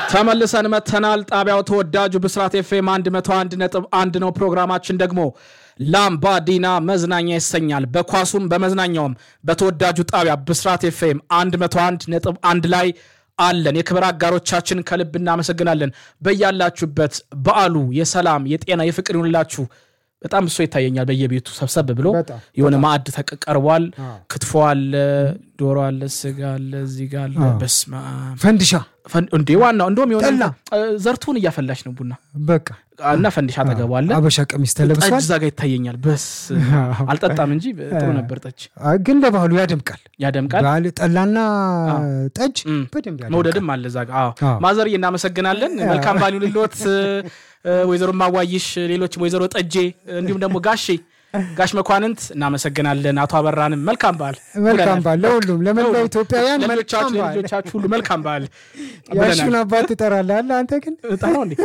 ተመልሰን መተናል። ጣቢያው ተወዳጁ ብስራት ኤፍኤም 101 ነጥብ አንድ ነው። ፕሮግራማችን ደግሞ ላምባዲና መዝናኛ ይሰኛል። በኳሱም በመዝናኛውም በተወዳጁ ጣቢያ ብስራት ኤፍኤም 101 ነጥብ አንድ ላይ አለን። የክብር አጋሮቻችን ከልብ እናመሰግናለን። በያላችሁበት በዓሉ የሰላም የጤና የፍቅር ይሁንላችሁ። በጣም እሶ ይታየኛል። በየቤቱ ሰብሰብ ብሎ በጣም የሆነ ማዕድ ተቀርቧል። ክትፎ አለ፣ ዶሮ አለ፣ ስጋ አለ፣ እዚህ ጋ አለ። በስመ አብ ፈንዲሻ ፈን- እንዴ ዋናው እንደውም የሆነ ጠላ። እ፣ ዘርቱን እያፈላች ነው ቡና በቃ እና ፈንዲሻ አጠገቡ አለ። አበሻ ቀሚስ ጠጅ ተለብሷል። እዛ ጋ ይታየኛል። በስ አልጠጣም እንጂ ጥሩ ነበር። ጠጅ አይ፣ ግን ለባህሉ ያደምቃል። ያደምቃል። ባህል ጠላና ጠጅ እም። በደንብ ያደምቃል። መውደድም አለ እዛ ጋ። አዎ አዎ። ማዘርዬ እናመሰግናለን። መልካም ባሉ ልሎት ወይዘሮ ማዋይሽ፣ ሌሎችም ወይዘሮ ጠጄ እንዲሁም ደግሞ ጋሼ ጋሽ መኳንንት እናመሰግናለን። አቶ አበራንም መልካም በዓል መልካም በዓል ለሁሉም ለመላው ለሁሉም። ኢትዮጵያውያን መልካም ለልጆቻችሁ በዓል። ለልጆቻችሁ ሁሉ መልካም በዓል ያሹን ብለናል። አባት ትጠራለህ አንተ ግን ጠራው እንዴ?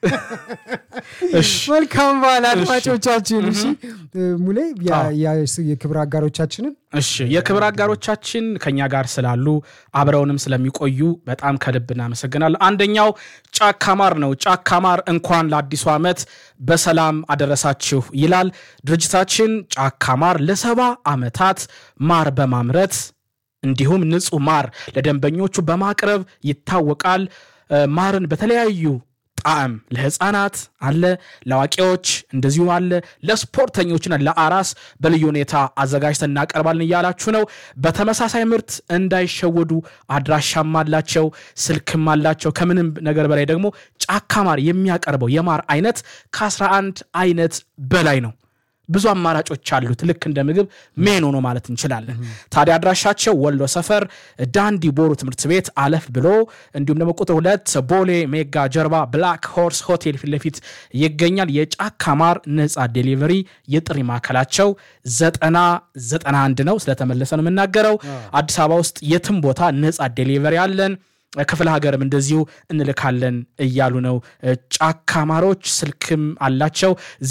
እሺ መልካም በዓል አድማጮቻችን። እሺ ሙሌ ያ- አዎ። ያ- የክብር አጋሮቻችንን እሺ የክብር አጋሮቻችን ከኛ ጋር ስላሉ አብረውንም ስለሚቆዩ በጣም ከልብ እናመሰግናለን። አንደኛው ጫካ ማር ነው። ጫካ ማር እንኳን ለአዲሱ ዓመት በሰላም አደረሳችሁ ይላል ድርጅታችን። ጫካ ማር ለሰባ ዓመታት ማር በማምረት እንዲሁም ንጹህ ማር ለደንበኞቹ በማቅረብ ይታወቃል። እ፣ ማርን በተለያዩ ጣዕም ለህፃናት አለ፣ ለአዋቂዎች እንደዚሁ አለ፣ ለስፖርተኞችና ለአራስ በልዩ ሁኔታ አዘጋጅተን እናቀርባለን እያላችሁ ነው። በተመሳሳይ ምርት እንዳይሸወዱ አድራሻም አላቸው፣ ስልክም አላቸው። ከምንም ነገር በላይ ደግሞ ጫካ ማር የሚያቀርበው የማር አይነት ከ11 አይነት በላይ ነው። ብዙ አማራጮች አሉት። ልክ እንደ ምግብ ሜኑ ነው ማለት እንችላለን። ታዲያ አድራሻቸው ወሎ ሰፈር ዳንዲ ቦሩ ትምህርት ቤት አለፍ ብሎ እንዲሁም ደግሞ ቁጥር ሁለት ቦሌ ሜጋ ጀርባ ብላክ ሆርስ ሆቴል ፊት ለፊት ይገኛል። የጫካ ማር ነፃ ዴሊቨሪ የጥሪ ማዕከላቸው ዘጠና ዘጠና አንድ ነው። ስለተመለሰ ነው የምናገረው። አዲስ አበባ ውስጥ የትም ቦታ ነፃ ዴሊቨሪ አለን። ክፍለ ሀገርም እንደዚሁ እንልካለን እያሉ ነው። ጫካ ማሮች ስልክም አላቸው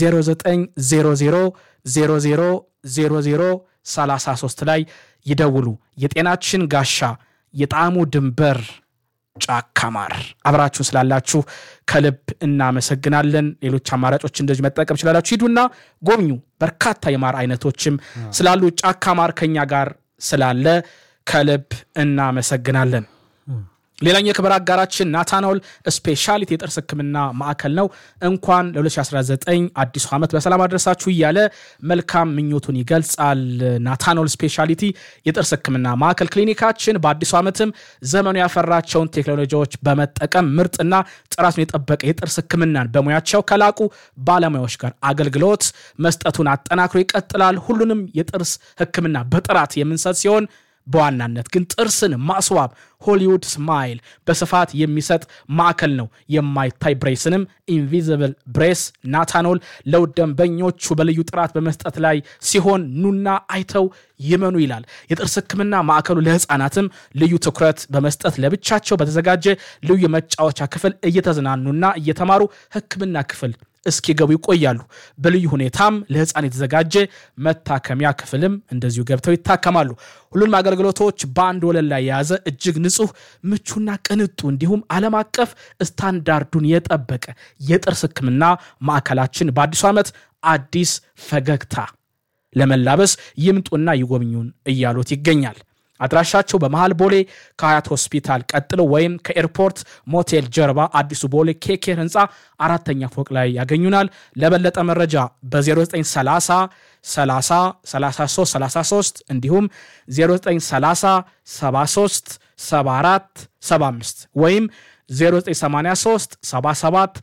0900000033 ላይ ይደውሉ። የጤናችን ጋሻ የጣዕሙ ድንበር ጫካ ማር አብራችሁን ስላላችሁ ከልብ እናመሰግናለን። ሌሎች አማራጮች እንደዚህ መጠቀም ይችላላችሁ። ሂዱና ጎብኙ። በርካታ የማር አይነቶችም ስላሉ ጫካ ማር ከኛ ጋር ስላለ ከልብ እናመሰግናለን። ሌላኛው የክብር አጋራችን ናታናውል ስፔሻሊቲ የጥርስ ሕክምና ማዕከል ነው። እንኳን ለ2019 አዲሱ ዓመት በሰላም አድረሳችሁ እያለ መልካም ምኞቱን ይገልጻል። ናታናውል ስፔሻሊቲ የጥርስ ሕክምና ማዕከል ክሊኒካችን በአዲሱ ዓመትም ዘመኑ ያፈራቸውን ቴክኖሎጂዎች በመጠቀም ምርጥና ጥራቱን የጠበቀ የጥርስ ሕክምናን በሙያቸው ከላቁ ባለሙያዎች ጋር አገልግሎት መስጠቱን አጠናክሮ ይቀጥላል። ሁሉንም የጥርስ ሕክምና በጥራት የምንሰጥ ሲሆን በዋናነት ግን ጥርስን ማስዋብ ሆሊውድ ስማይል በስፋት የሚሰጥ ማዕከል ነው። የማይታይ ብሬስንም ኢንቪዚብል ብሬስ ናታኖል ለውድ ደንበኞቹ በልዩ ጥራት በመስጠት ላይ ሲሆን ኑና አይተው ይመኑ ይላል። የጥርስ ህክምና ማዕከሉ ለህፃናትም ልዩ ትኩረት በመስጠት ለብቻቸው በተዘጋጀ ልዩ የመጫወቻ ክፍል እየተዝናኑና እየተማሩ ህክምና ክፍል እስኪገቡ ይቆያሉ። በልዩ ሁኔታም ለህፃን የተዘጋጀ መታከሚያ ክፍልም እንደዚሁ ገብተው ይታከማሉ። ሁሉንም አገልግሎቶች በአንድ ወለል ላይ የያዘ እጅግ ንጹህ፣ ምቹና ቅንጡ እንዲሁም ዓለም አቀፍ ስታንዳርዱን የጠበቀ የጥርስ ህክምና ማዕከላችን በአዲሱ ዓመት አዲስ ፈገግታ ለመላበስ ይምጡና ይጎብኙን እያሉት ይገኛል። አድራሻቸው በመሃል ቦሌ ከሀያት ሆስፒታል ቀጥሎ ወይም ከኤርፖርት ሞቴል ጀርባ አዲሱ ቦሌ ኬኬር ህንፃ አራተኛ ፎቅ ላይ ያገኙናል። ለበለጠ መረጃ በ0930 30 33 33 እንዲሁም 0930 73 74 75 ወይም 0983 77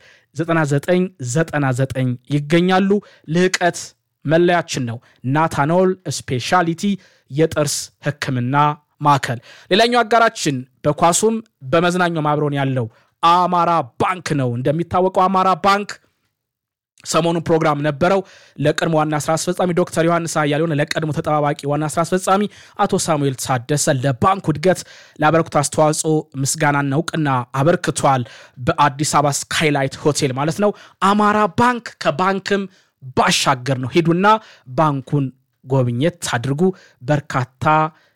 9999 ይገኛሉ። ልህቀት መለያችን ነው። ናታኖል ስፔሻሊቲ የጥርስ ህክምና ማዕከል። ሌላኛው አጋራችን በኳሱም በመዝናኛው አብሮን ያለው አማራ ባንክ ነው። እንደሚታወቀው አማራ ባንክ ሰሞኑን ፕሮግራም ነበረው። ለቀድሞ ዋና ስራ አስፈጻሚ ዶክተር ዮሐንስ አያሌውን፣ ለቀድሞ ተጠባባቂ ዋና ስራ አስፈጻሚ አቶ ሳሙኤል ታደሰ ለባንኩ እድገት ላበረኩት አስተዋጽኦ ምስጋናና እውቅና አበርክቷል። በአዲስ አበባ ስካይላይት ሆቴል ማለት ነው። አማራ ባንክ ከባንክም ባሻገር ነው። ሂዱና ባንኩን ጎብኘት አድርጉ። በርካታ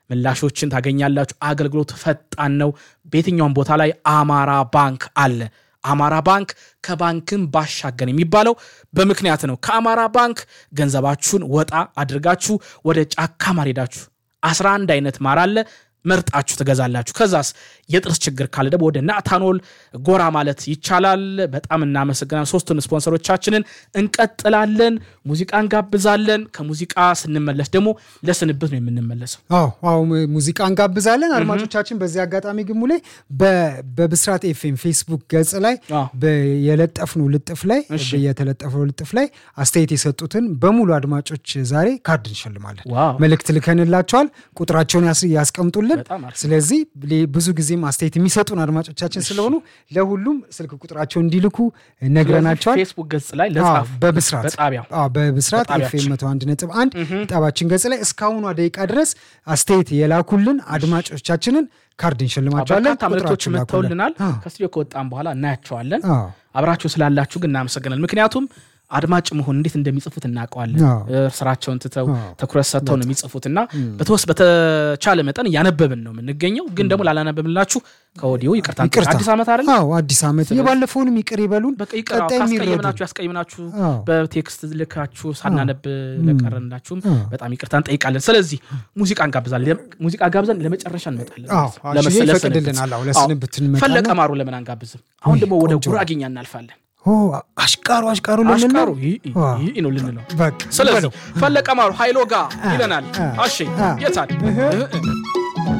ምላሾችን ታገኛላችሁ። አገልግሎት ፈጣን ነው። በየትኛውም ቦታ ላይ አማራ ባንክ አለ። አማራ ባንክ ከባንክም ባሻገር የሚባለው በምክንያት ነው። ከአማራ ባንክ ገንዘባችሁን ወጣ አድርጋችሁ ወደ ጫካ ማር ሄዳችሁ 11 አይነት ማር አለ መርጣችሁ ትገዛላችሁ። ከዛስ የጥርስ ችግር ካለ ደግሞ ወደ ናታኖል ጎራ ማለት ይቻላል። በጣም እናመሰግናለን። ሶስቱን ስፖንሰሮቻችንን እንቀጥላለን። ሙዚቃ እንጋብዛለን። ከሙዚቃ ስንመለስ ደግሞ ለስንብት ነው የምንመለሰው። አዎ አዎ ሙዚቃ እንጋብዛለን። አድማጮቻችን በዚህ አጋጣሚ ግሙ ላይ በብስራት ኤፍኤም ፌስቡክ ገጽ ላይ የለጠፍነው ልጥፍ ላይ የተለጠፈው ልጥፍ ላይ አስተያየት የሰጡትን በሙሉ አድማጮች ዛሬ ካርድ እንሸልማለን። መልእክት ልከንላቸዋል። ቁጥራቸውን ያስቀምጡልን። ስለዚህ ብዙ ጊዜም አስተያየት የሚሰጡን አድማጮቻችን ስለሆኑ ለሁሉም ስልክ ቁጥራቸውን እንዲልኩ ነግረናቸዋል። ፌስቡክ ገጽ ላይ ለጻፉ በብስራት በጣቢያው በብስራት ኤፍኤም መቶ አንድ ነጥብ አንድ ጣቢያችን ገጽ ላይ እስካሁኗ ደቂቃ ድረስ አስተያየት የላኩልን አድማጮቻችንን ካርድ እንሸልማቸዋለን። በርካታ መልእክቶች መጥተውልናል። ከስቱዲዮ ከወጣም በኋላ እናያቸዋለን። አብራችሁ ስላላችሁ ግን እናመሰግናል። ምክንያቱም አድማጭ መሆን እንዴት እንደሚጽፉት እናውቀዋለን። ስራቸውን ትተው ትኩረት ሰጥተው ነው የሚጽፉት እና በተወስ በተቻለ መጠን እያነበብን ነው የምንገኘው። ግን ደግሞ ላላነበብንላችሁ ከወዲሁ ይቅርታ። አዲስ ዓመት አይደል? አዎ አዲስ ዓመት የባለፈውንም ይቅር ይበሉን። ካስቀየምናችሁ ያስቀየምናችሁ በቴክስት ልካችሁ ሳናነብ ለቀረንላችሁም በጣም ይቅርታ እንጠይቃለን። ስለዚህ ሙዚቃ እንጋብዛለን። ሙዚቃ ጋብዘን ለመጨረሻ እንመጣለን። ይፈቅድልናል። ለስንብት ፈለቀ ማሩ ለምን አንጋብዝም? አሁን ደግሞ ወደ ጉራጌኛ እናልፋለን። አሽቃሩ አሽቃሩ አሽቃሩ ይህ ነው ልንለው። ስለዚህ ፈለቀ ማሩ ሀይሎ ጋ ይለናል። አሼ የታል